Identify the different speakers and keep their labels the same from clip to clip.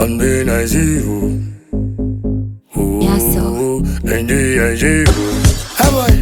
Speaker 1: And then I see you. Ooh,
Speaker 2: Yeah, so.
Speaker 1: And then I see you.
Speaker 3: How boy?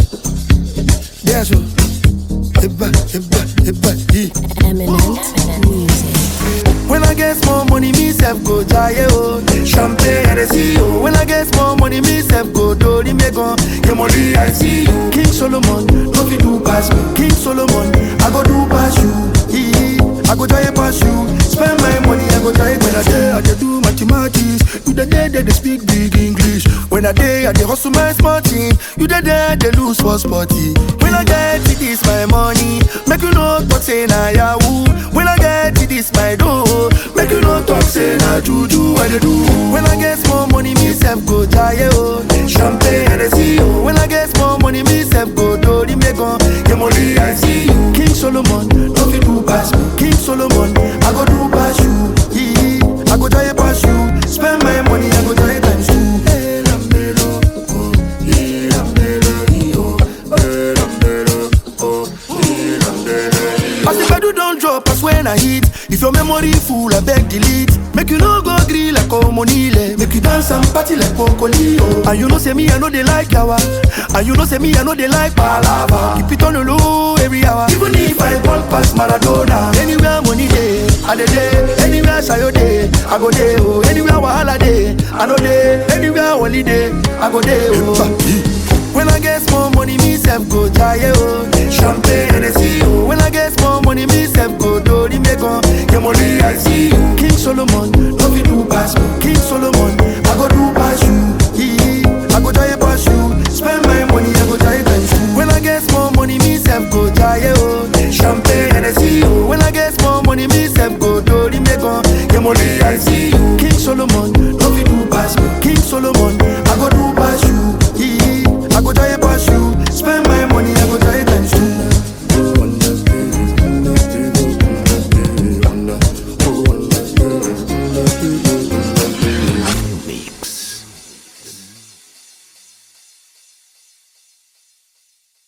Speaker 3: Yeah, so. Eba, eba, eba, yeah.
Speaker 2: Eminent music.
Speaker 3: When I get more money, me self go jaye oh. Champagne and I see you. When I get more money, me self go do the megon. Your money I see you. King Solomon, no fit do pass me. King Solomon, I go do pass you. Ee, I go jaye pass you. Spend my money, I go jaye when I day I dey do mathematics. You the day they dey speak big English. When I day I dey hustle my small team. You the day they lose for sporty. When I get it, this my money. Make you no talk say na yahoo. When I get it, this my dough. Make you no talk say na juju I dey do. When I get more money, me self go jaye oh. Champagne and I see you. When I get more money, me self go do the megon. Your money I see you. King Solomon, no fit do pass me. King Solomon, I go do pass you. Ee, I go jaye pass you. Spend my money, I go jaye times two. Eh, Lambelo, oh, eh, Lambelo, eh, oh, eh, Lambelo, oh, eh, Lambelo. As the pedal don't drop, as when I hit. If your memory full, I beg delete. Make you no go grill like Omonile. Make you dance and party like Pocolio. And you know say me, I know they like yawa. And you know say me, I know they like palava. Keep it on the low every hour. Even if I ball past Maradona. Anywhere money day, I dey day. Anywhere sayo day, I go day. Oh, anywhere wahala day, I know day. Anywhere holiday, I go day. Oh. When I get more money, me self go jaye oh. Champagne and I see you. When I get more money, me self go do the megon. Your money I see you. King Solomon, no fit do pass me. King Solomon, I go do pass you. Ee, I go jaye pass you. Spend my money, I go jaye times two. When I get more money, me self go jaye oh. Champagne and I see you. When I get more money, me self go do the megon. Your money I see you. King Solomon, no fit do pass me. King Solomon,